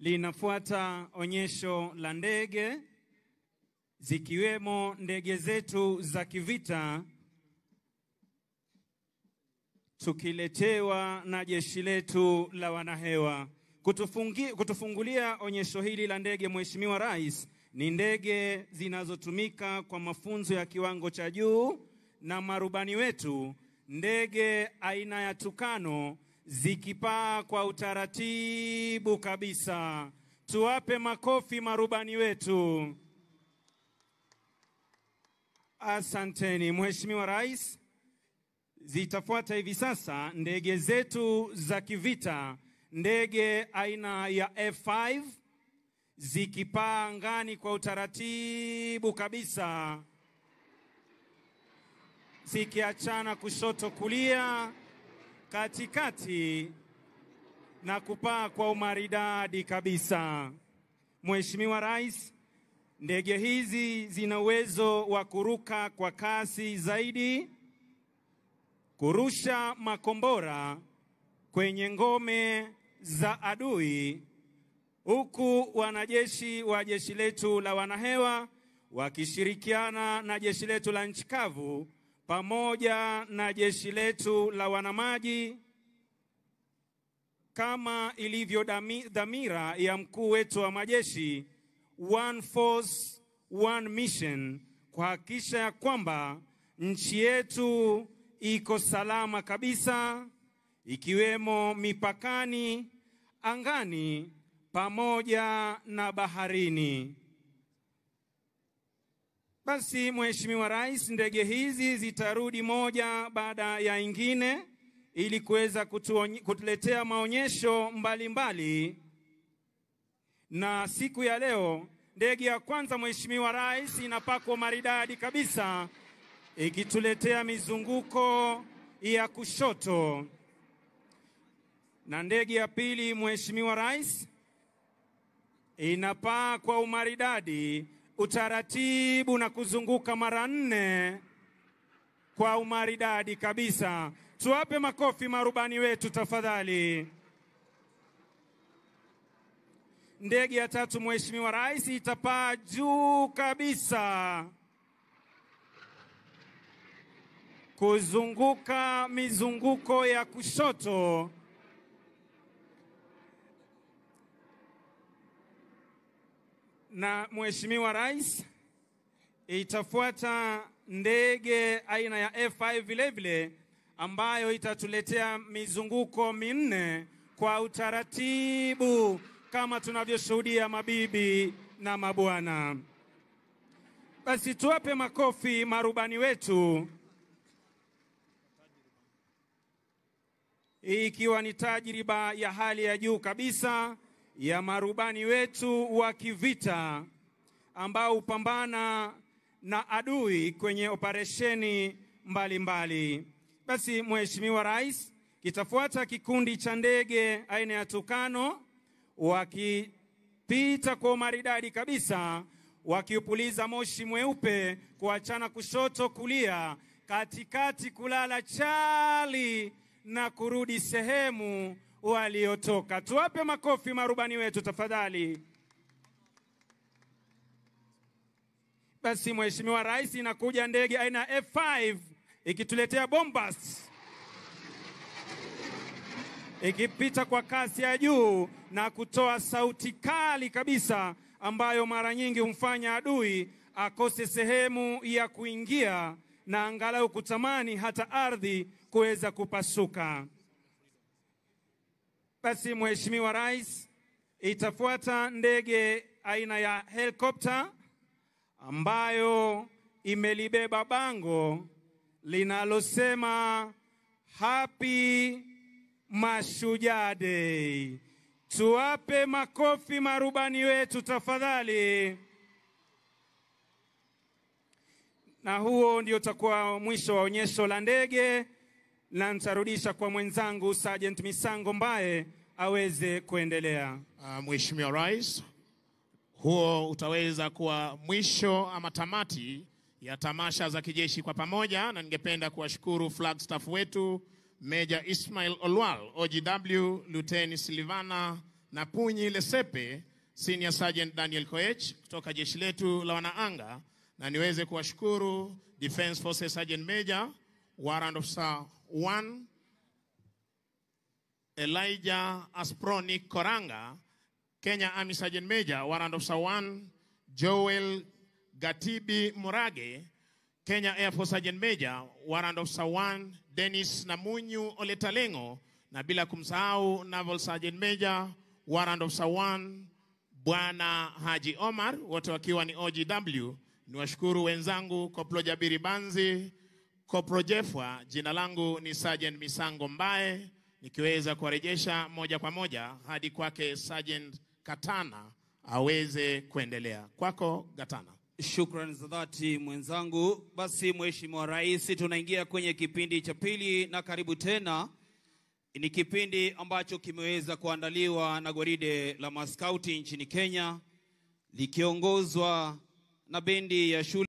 Linafuata onyesho la ndege zikiwemo ndege zetu za kivita tukiletewa na jeshi letu la wanahewa. Kutufungi, kutufungulia onyesho hili la ndege, Mheshimiwa Rais, ni ndege zinazotumika kwa mafunzo ya kiwango cha juu na marubani wetu, ndege aina ya Tukano zikipaa kwa utaratibu kabisa. Tuwape makofi marubani wetu. Asanteni Mheshimiwa Rais. Zitafuata hivi sasa ndege zetu za kivita, ndege aina ya F5 zikipaa angani kwa utaratibu kabisa, zikiachana kushoto kulia, katikati na kupaa kwa umaridadi kabisa. Mheshimiwa Rais, ndege hizi zina uwezo wa kuruka kwa kasi zaidi kurusha makombora kwenye ngome za adui, huku wanajeshi wa jeshi letu la wanahewa wakishirikiana na jeshi letu la nchi kavu pamoja na jeshi letu la wanamaji, kama ilivyo dami- dhamira ya mkuu wetu wa majeshi, one force one mission, kuhakikisha ya kwamba nchi yetu iko salama kabisa, ikiwemo mipakani, angani pamoja na baharini. Basi Mheshimiwa Rais, ndege hizi zitarudi moja baada ya ingine ili kuweza kutuonye- kutuletea maonyesho mbalimbali mbali. Na siku ya leo ndege ya kwanza Mheshimiwa Rais inapakwa maridadi kabisa ikituletea mizunguko ya kushoto, na ndege ya pili Mheshimiwa Rais inapaa kwa umaridadi, utaratibu na kuzunguka mara nne kwa umaridadi kabisa. Tuwape makofi marubani wetu tafadhali. Ndege ya tatu Mheshimiwa Rais itapaa juu kabisa kuzunguka mizunguko ya kushoto na Mheshimiwa Rais, itafuata ndege aina ya F5 vilevile ambayo itatuletea mizunguko minne kwa utaratibu kama tunavyoshuhudia mabibi na mabwana. Basi tuwape makofi marubani wetu, hii ikiwa ni tajriba ya hali ya juu kabisa ya marubani wetu wa kivita ambao hupambana na adui kwenye operesheni mbalimbali. Basi Mheshimiwa Rais, kitafuata kikundi cha ndege aina ya Tukano wakipita kwa umaridadi kabisa, wakiupuliza moshi mweupe kuachana kushoto kulia, katikati kulala chali na kurudi sehemu waliotoka. Tuwape makofi marubani wetu tafadhali. Basi Mheshimiwa Rais, inakuja ndege aina ya F5 ikituletea bombas ikipita kwa kasi ya juu na kutoa sauti kali kabisa ambayo mara nyingi humfanya adui akose sehemu ya kuingia na angalau kutamani hata ardhi kuweza kupasuka. Basi Mheshimiwa Rais, itafuata ndege aina ya helikopta ambayo imelibeba bango linalosema Happy Mashujaa Day. Tuwape makofi marubani wetu tafadhali. Na huo ndio utakuwa mwisho wa onyesho la ndege, na nitarudisha kwa mwenzangu Sergeant Misango Mbaye aweze kuendelea. Uh, Mheshimiwa Rais, huo utaweza kuwa mwisho ama tamati ya tamasha za kijeshi kwa pamoja, na ningependa kuwashukuru Flagstaff wetu Meja Ismail Olwal, OGW Luteni Silvana na Punyi Lesepe, Senior Sergeant Daniel Koech kutoka jeshi letu la wanaanga, na niweze kuwashukuru Defense Forces Sergeant Major Warrant Officer 1 Elijah Asproni Koranga, Kenya Army Sergeant Major Warrant Officer 1 Joel Gatibi Murage, Kenya Air Force Sergeant Major Warrant Officer 1 Dennis Namunyu Oletalengo, na bila kumsahau Naval Sergeant Major Warrant Officer 1 Bwana Haji Omar, wote wakiwa ni OGW. Niwashukuru wenzangu Koplo Jabiri Banzi, Koplo Jefwa. Jina langu ni Sergeant Misango Mbae, nikiweza kuwarejesha moja kwa moja hadi kwake Sergeant Katana aweze kuendelea. Kwako Gatana. Shukrani za dhati mwenzangu. Basi Mheshimiwa Rais, tunaingia kwenye kipindi cha pili, na karibu tena. Ni kipindi ambacho kimeweza kuandaliwa na gwaride la maskauti nchini Kenya likiongozwa na bendi ya shule